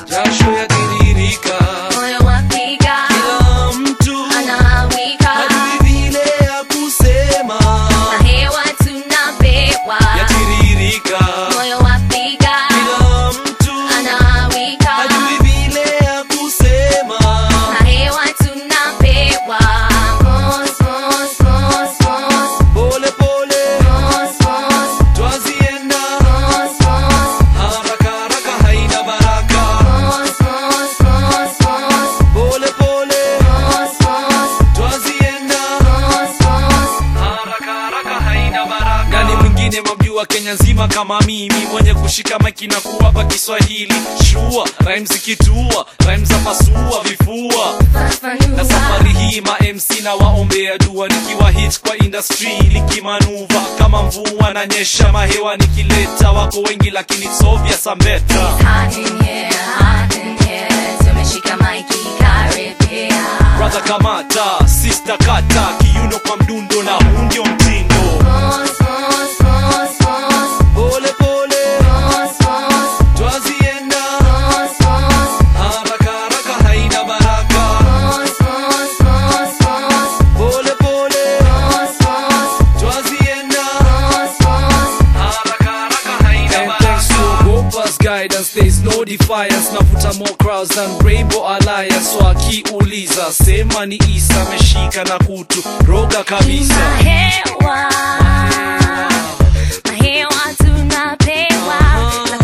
jasho yatiririka moyo wapiga kila mtu anawika hajui vile ya kusema na hewa tunapewa yatiririka moyo wapiga kila mtu anawika hajui vile ya kusema na hewa tunapewa Mos, mos, mos, mos, pole pole mos, mos, twazienda mos, mos, haraka haraka haina baraka mos, mos, mos, mos, pole pole mos, mos, twazienda mos, mos. haraka haraka haina baraka nani mwingine mamjua kenya nzima kama mimi mwenye kushika maiki na kuwapa kiswahili shua rhyme zikitua rhyme za pasua vifua na Fafanua. safari hii ma MC na waombea dua nikiwa hit kwa industry likimanuva kama mvua na nyesha mahewa nikileta wako wengi lakini it's obvious I'm better Hot in here, hot in here. Tumeshika maiki karibia. brother kamata sister kata kiuno kwa mdundo na huu ndio mtindo Mos, mos, mos, mos, pole pole mos, mos, twazienda mos, mos, haraka haraka haina baraka mos, mos, mos, mos, pole pole mos, mos, twazienda mos, mos. haraka haraka haina And thanks to Gopa's guidance, there's no defiance. Navuta more crowds than Rainbow Alliance. So akiuliza, sema ni Isa ameshika na kutu roga kabisa. Mahewa, mahewa tunapewa na